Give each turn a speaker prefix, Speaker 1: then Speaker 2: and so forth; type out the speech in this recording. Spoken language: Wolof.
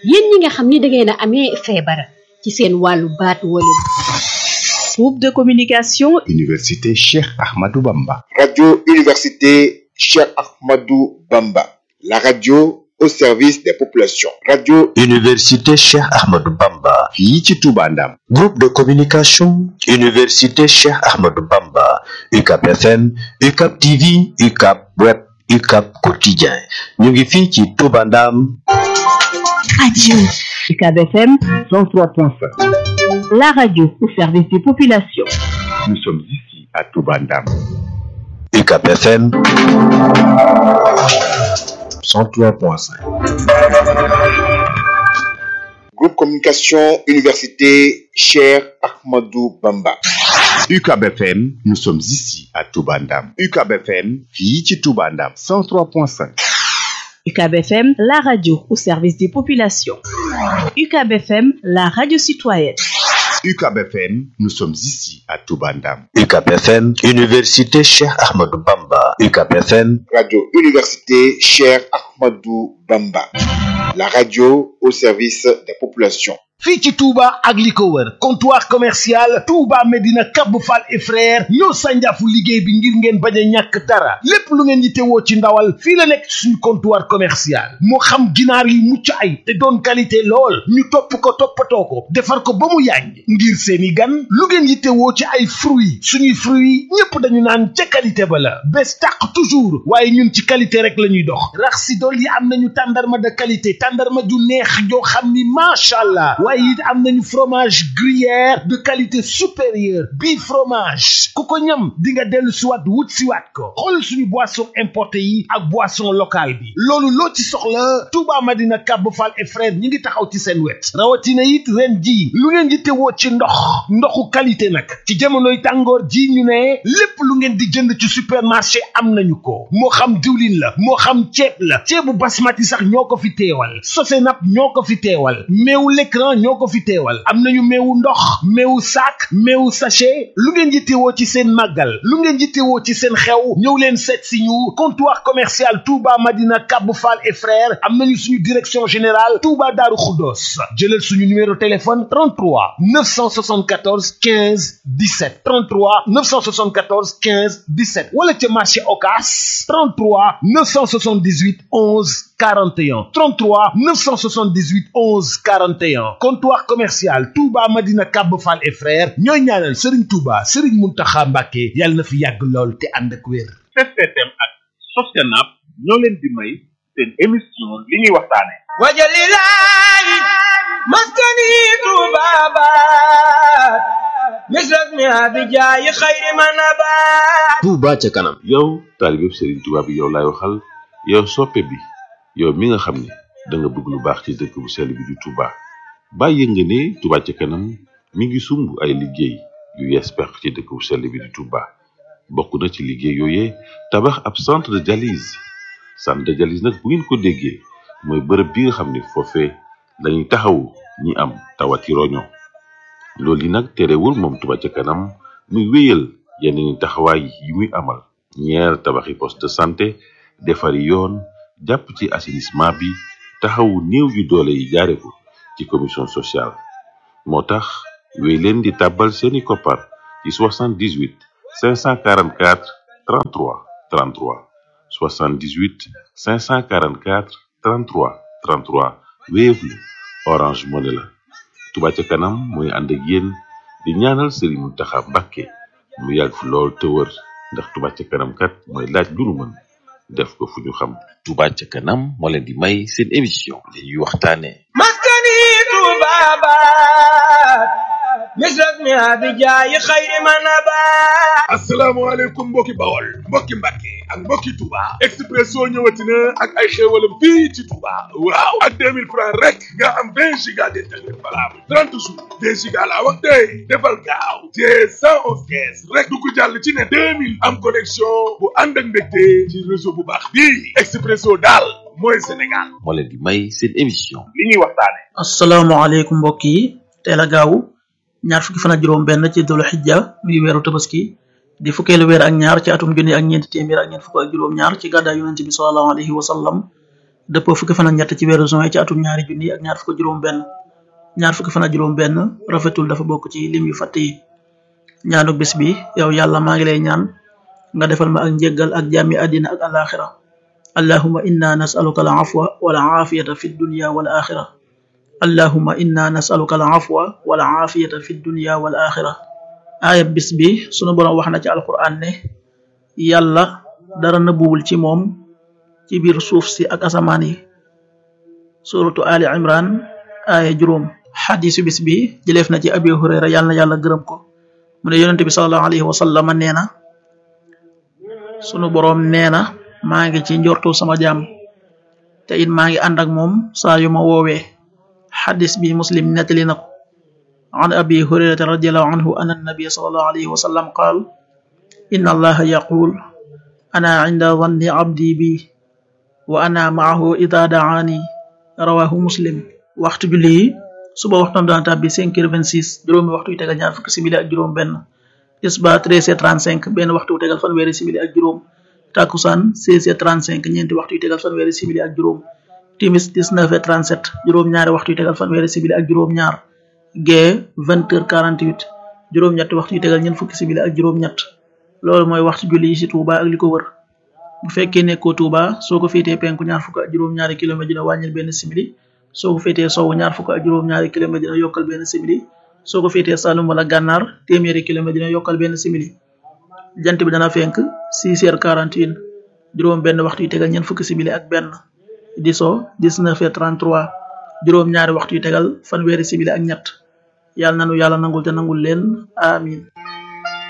Speaker 1: yéen ñi nga xam ni da ngeen a amee feebar ci seen wàllu baat wala
Speaker 2: groupe de communication
Speaker 3: Université Cheikh Ahmadou Bamba.
Speaker 4: Radio Université Cheikh Ahmadou Bamba. La radio au service des populations. Radio
Speaker 5: Université Cheikh Ahmadou Bamba.
Speaker 3: fii ci Touba Ndam.
Speaker 5: Groupe de communication Université Cheikh Ahmadou Bamba. UCAP FM, UCAP TV, UCAP Web, UCAP Quotidien. ñu ngi fii ci Touba Ndam.
Speaker 2: radio UCAB FM
Speaker 3: 103.5.
Speaker 2: la radio au service des populations
Speaker 3: Nous sommes ici à Touba Ndam.
Speaker 5: UCAP FM 103.5.
Speaker 4: Groupe Communication Université Cheikh Ahmadou Bamba.
Speaker 3: UCAB FM, nous sommes ici à Touba Ndam. UCAB FM, fii ci Touba Ndam. 103.5.
Speaker 2: UCAB FM la radio au service des populations UCAB FM la radio citoyenne
Speaker 3: UCAB FM, nous sommes ici à Touba Ndam.
Speaker 5: UCAP FM, Université Cheikh Ahmadou Bamba. UCAP FM,
Speaker 4: Radio Université Cheikh Ahmadou Bamba. La radio au service des populations.
Speaker 6: fii ci Touba ak li ko wër comptoir commercial Touba Medina Cap Fall et frère ñoo sànjaafu liggéey bi ngir ngeen bañ a ñàkk dara lépp lu ngeen yittewoo ci ndawal fii la nekk ci suñu comptoir commercial moo xam ginaar yi mucc ay te doon qualité lool ñu topp ko toppatoo ko defar ko ba mu yàññ ngir seeni gan lu ngeen yittewoo ci ay fruits suñuy fruits ñépp dañu naan ca qualité ba la bés tàq toujours waaye ñun ci qualité rek la ñuy dox rax si dool yi am nañu tàndarma de qualité tàndarma ju neex joo xam ni macha allah waaye it am nañu fromage gruyère de qualité supérieure bii fromage ku ko ñam di nga dellu siwaat wut siwaat ko xool suñu boisson importé yi ak boisson locale bi loolu loo ci soxla Touba Madina Cap Fall et frère ñi ngi taxaw ci seen wet rawatina it ren ji lu ngeen di tewoo ci ndox ndoxu qualité nag ci jamonoy tàngoor ji ñu ne lépp lu ngeen di jënd ci supermarché am nañu ko moo xam diwlin la moo xam ceeb la ceebu basmati sax ñoo ko fi teewal sosenap ñoo ko fi teewal meewu l'écran ñoo ko fi teewal am nañu meewu ndox meewu sac meewu sachet lu ngeen yittewoo ci seen màggal lu ngeen yittewoo ci seen xew ñëw leen seet si ñu comptoir commercial Touba Madina Cap Fall et frères am nañu suñu direction générale Touba Darou Khoudoss jëlal suñu numéro téléphone 33 974 15 17 33 974 15 17 wala ca marché Ocass 33 978 11 41 33 978 11 41 comptoir commercial Touba Madina Cap Fall et frères ñooy ñaanal Serigne Touba Serigne Mountakha Mbacké yàlla na fi yàgg lool te ànd ak wér.
Speaker 7: STM ak Sostenab ñoo leen di may seen émission li ñuy waxtaane
Speaker 8: wajalilahi maskani tubabat misras mi abijayi xayri manabat
Speaker 9: Touba ca kanam yow taalibeb Serigne Touba bi yow laay waxal yow soppe bi yow mi nga xam ne da nga bëgg lu baax ci dëkk bu sell bi di Touba bàyyi nga ne Touba ca kanam mi ngi sumb ay liggéey yu yees peq ci dëkk bu sell bi di Touba bokk na ci liggéey yooyee tabax ab centre de dialyse centre de dialyse nag bu ngeen ko déggee mooy bërëb bi nga xam ne foofee lañuy taxawu ñi am tawati roño loolu yi nag terewul moom Touba ca kanam muy wéyal yeneen taxawaay yi muy amal ñeer tabaxi poste de santé defari yoon jàpp ci assainissement bi taxawu néew yu doole yi jaare ko ci commission sociale moo tax wéy leen di tàbbal seeni koppar ci 78 544 33 33 78 544 33 33 Wave la Orange Money la Touba ca kanam mooy ànd ak yéen di ñaanal Serigne Mountakha Mbacké mu yàgg fi lool te wër ndax Touba ca kanam kat mooy laaj lu nu mën def ko fu ñu xam
Speaker 5: Touba ca kanam moo leen di may seen émission li ñuy waxtaane
Speaker 8: maskani tubabat misras mi abijayi xayri manabat
Speaker 7: asalaamaaleykum mbokki bawol mbokki mbàkke ak mbokki Touba Expresso ñëwati na ak ay xéewalam fii ci Touba waaw ak 2000 francs rek nga am 20 giga d'internet valable 30 jours 2 giga laa wax tey defal gaaw te 111 kees rek du ko jàll ci ne 2000 am connexion bu ànd ak mbégte ci réseau bu baax bii Expresso daal mooy Sénégal
Speaker 5: moo leen di may seen émission
Speaker 7: li ñuy waxtaane
Speaker 10: asalaamaaleykum mbokk yi teel a gaaw ñaar fukki fan ak juróom benn ci dolu xijja muy weeru tabaski di fukkeelu weer ak ñaar ci atum junni ak ñeenti téeméer ak ñeent fukk ak juróom ñaar ci gàddaay yonente bi salallahu alayhi wa sallam dëppoo fukki fan ak ñett ci weeru juin ci atum ñaari junni ak ñaar fukk juróom benn ñaar fukki fan ak juróom benn rafetul dafa bokk ci lim yu fàtt yi ñaanu bis bi yow yàlla maa ngi lay ñaan nga defal ma ak njéggal ak jàmmi àddina ak alaxira allahuma inna nasaluka al afwa wal aafiyata fi dunya wal axira allahuma inna nasaluka al afwa wal aafiyata fi dunya wal axira aaya bis bi sunu borom wax na ci alquran ne yàlla dara nëbbuwul ci moom ci biir suuf si ak asamaan yi suratu ali imran aaya juróom xadisu bis bi jëleef na ci abi hurayra yàlla na yàlla gërëm ko mu ne yonente bi salallahu alayhi wa sallam nee na sunu boroom nee na maa ngi ci njortu sama jaam te it maa ngi ànd ak moom saa yu ma woowee xadis bi muslim nettali na ko an abi hurayrata radiallahu anhu an annabiya salallahu alayhi wa sallam qaal inna allaha yaqul ana inda dhanni abdi bi wa ana maahu ida daani rawahu muslim waxtu julli yi suba waxtu dana tàbbi cinq heures vingt six juróomi waxtu yu tegal ñaar fukki simili ak juróom benn tisba treize heures trente cinq benn waxtu yu tegal fanweeri simili ak juróom takusaan seize heures trente cinq ñeenti waxtu yu tegal fanweeri simili ak juróom timis dix neuf heures trente sept juróom ñaari waxtu yu tegal fanweeri simili ak juróom ñaar gee vingt heures quarante huit juróom ñetti waxtu yu tegal ñeent fukki simili ak juróom ñett loolu mooy waxtu julli yi ci Touba ak li ko wër bu fekkee nekkoo Touba soo ko féetee penku ñaar fukk ak juróom ñaari kilomètre dina wàññil benn simili soo ko féetee sowwu ñaar fukk ak juróom ñaari kilomètre dina yokkal benn simili soo ko féetee Saloum wala Gànnaar téeméeri kilomètre dina yokkal benn simili jant bi dana fenk six heures quarante une juróom benn waxtu yu tegal ñeent fukki simili ak benn di so dix neuf heures trente trois juróom ñaari waxtu yu tegal fanweeri simili ak ñett yàlla nanu yàlla nangul te nangul leen amin